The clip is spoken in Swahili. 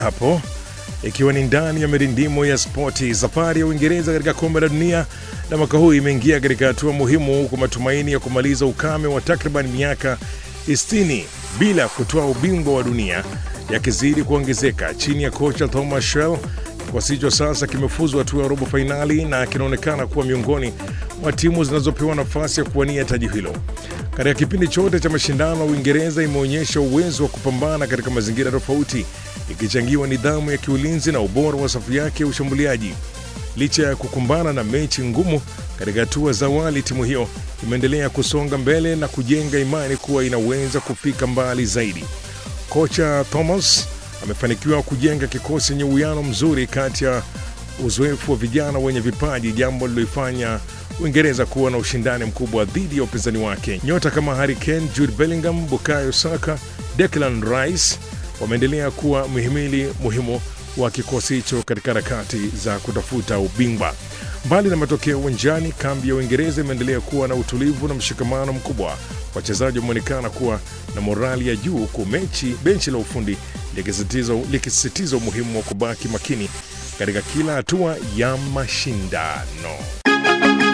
hapo ikiwa ni ndani ya mirindimo ya spoti. Safari ya Uingereza katika kombe la dunia la mwaka huu imeingia katika hatua muhimu kwa matumaini ya kumaliza ukame wa takriban miaka 60 bila kutoa ubingwa wa dunia yakizidi kuongezeka chini ya kocha Thomas Shell. Kikosi hicho sasa kimefuzu hatua ya robo fainali na kinaonekana kuwa miongoni mwa timu zinazopewa nafasi ya kuwania taji hilo. Katika kipindi chote cha mashindano, Uingereza imeonyesha uwezo wa kupambana katika mazingira tofauti, ikichangiwa nidhamu ya kiulinzi na ubora wa safu yake ya ushambuliaji. Licha ya kukumbana na mechi ngumu katika hatua za awali, timu hiyo imeendelea kusonga mbele na kujenga imani kuwa inaweza kufika mbali zaidi. Kocha Thomas amefanikiwa kujenga kikosi chenye uwiano mzuri kati ya uzoefu wa vijana wenye vipaji, jambo liloifanya Uingereza kuwa na ushindani mkubwa dhidi ya upinzani wake. Nyota kama Harry Kane, Jude Bellingham, Bukayo Saka, Declan Rice wameendelea kuwa mhimili muhimu wa kikosi hicho katika harakati za kutafuta ubingwa. Mbali na matokeo uwanjani, kambi ya Uingereza imeendelea kuwa na utulivu na mshikamano mkubwa. Wachezaji wameonekana kuwa na morali ya juu, huku mechi benchi la ufundi likisisitiza umuhimu wa kubaki makini katika kila hatua ya mashindano.